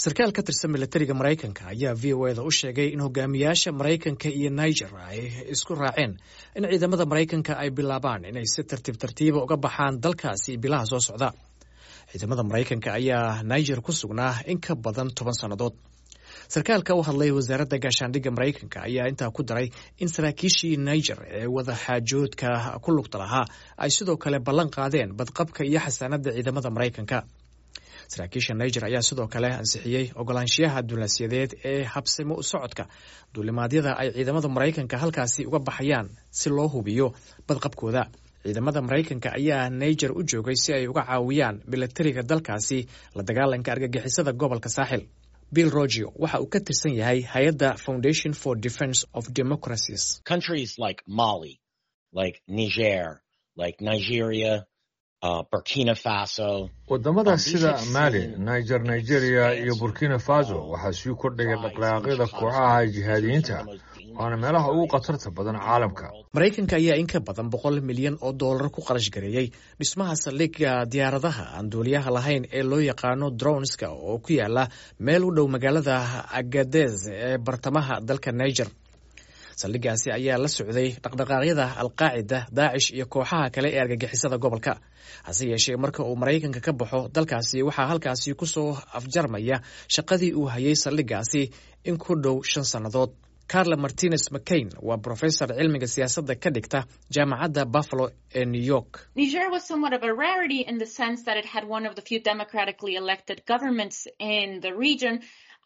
sarkaal ka tirsan milatariga maraykanka ayaa v o eda u sheegay in hogaamiyaasha maraykanka iyo niger ay isku raaceen in ciidamada maraykanka ay bilaabaan inay si tartiib tartiiba uga baxaan dalkaasi bilaha soo socda ciidamada maraykanka ayaa niger ku sugnaa in ka badan toban sannadood sarkaalka u hadlay wasaaradda gaashaandhigga maraykanka ayaa intaa ku daray in saraakiishii niger ee wadaxaajoodka ku lugta lahaa ay sidoo kale ballan qaadeen badqabka iyo xasaanadda ciidamada maraykanka saraakiisha niger ayaa sidoo kale ansixiyey ogolaanshiyaha duulasyadeed ee habsimo u socodka duulimaadyada ay ciidamada maraykanka halkaasi uga baxayaan si loo hubiyo badqabkooda ciidamada maraykanka ayaa niger u joogay si ay uga caawiyaan milatariga dalkaasi la dagaalanka argagixisada gobolka saaxil bill rogio waxa uu ka tirsan yahay hay-adda foundation for defence of democracies countries like mali like niger like nigeria uh, burkina faso wadamada sida mali niger nigeria iyo burkina faso waxaa sii kordhaya dhaqdhaqaaqyada kooxaha jihaadiyiinta waana meelaha ugu khatarta badan caalamka maraykanka ayaa in ka badan boqol milyan oo dollar ku qarash gareeyey dhismaha saldhigga diyaaradaha aan duuliyaha lahayn ee loo yaqaano dronska oo ku yaala meel u dhow magaalada agadez ee bartamaha dalka niger saldhiggaasi ayaa la socday dhaqdhaqaaqyada alqaacida daacish iyo kooxaha kale ee argagixisada gobolka hase yeeshee marka uu maraykanka ka baxo dalkaasi waxaa halkaasi ku soo afjarmaya shaqadii uu hayay saldhiggaasi in ku dhow shan sannadood carla martinez mccain waa brofesor cilmiga siyaasadda ka dhigta jaamacadda buffalo ee new york niger was somewhat of a rarity in the sense that it had one of the few democratically elected governments in the region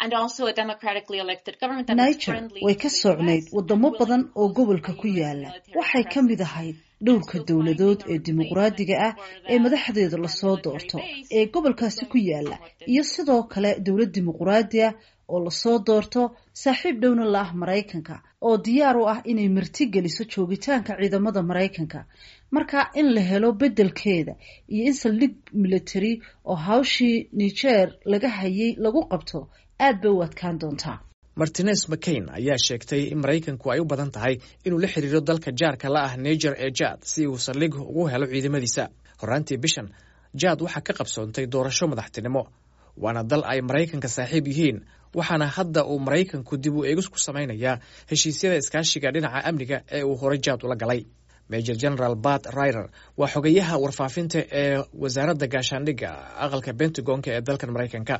niger way ka socnayd wadamo badan oo gobolka ku yaala waxay ka mid ahayd dhowrka dowladood ee dimuqraadiga ah ee madaxdeeda lasoo doorto ee gobolkaasi ku yaala iyo sidoo kale dowlad dimuqraadi ah oo lasoo doorto saaxiib dhowna la ah maraykanka oo diyaar u ah inay martigeliso joogitaanka ciidamada maraykanka marka in la helo beddelkeeda iyo in saldhig military oo hawshii niger laga hayay lagu qabto aad bay u adkaan doontaa martinez mccain ayaa sheegtay in maraykanku ay u badan tahay inuu la xiriiro dalka jaarka la ah niger ee jaad si uu saldhig ugu helo ciidamadiisa horaantii bishan jaad waxaa ka qabsoontay doorasho madaxtinimo waana dal ay maraykanka saaxiib yihiin waxaana hadda uu maraykanku dib u eegis ku samaynayaa heshiisyada iskaashiga dhinaca amniga ee uu horey jaad ula galay major general bat rider waa xogayaha warfaafinta ee wasaaradda gaashaandhigga aqalka bentagonka ee dalkan maraykanka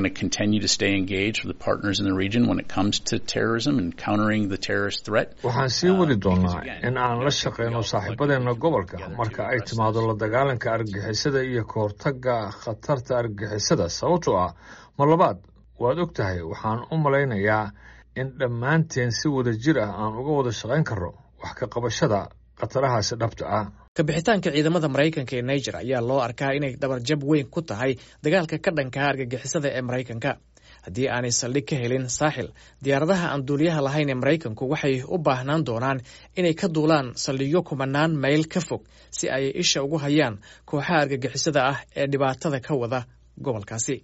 waxaan sii wadi doonaa in aan la shaqeyno saaxiibadeena gobolka marka ay timaado la dagaalanka argagixisada iyo ka hortagga khatarta argagixisada sababtoo ah mar labaad waad og tahay waxaan u malaynayaa in dhammaanteen si wada jir ah aan uga wada shaqayn karno wax ka qabashada khatarahaasi dhabta ah kabixitaanka ciidamada maraykanka ee niger ayaa loo arkaa inay dhabarjab weyn ku tahay dagaalka ka dhankaa argagixisada ee maraykanka haddii aanay saldhig ka helin saaxil diyaaradaha aan duuliyaha lahayn ee maraykanku waxay u baahnaan doonaan inay ka duulaan saldhigyo kumanaan mayl ka fog si ay isha ugu hayaan kooxaha argagixisada ah ee dhibaatada ka wada gobolkaasi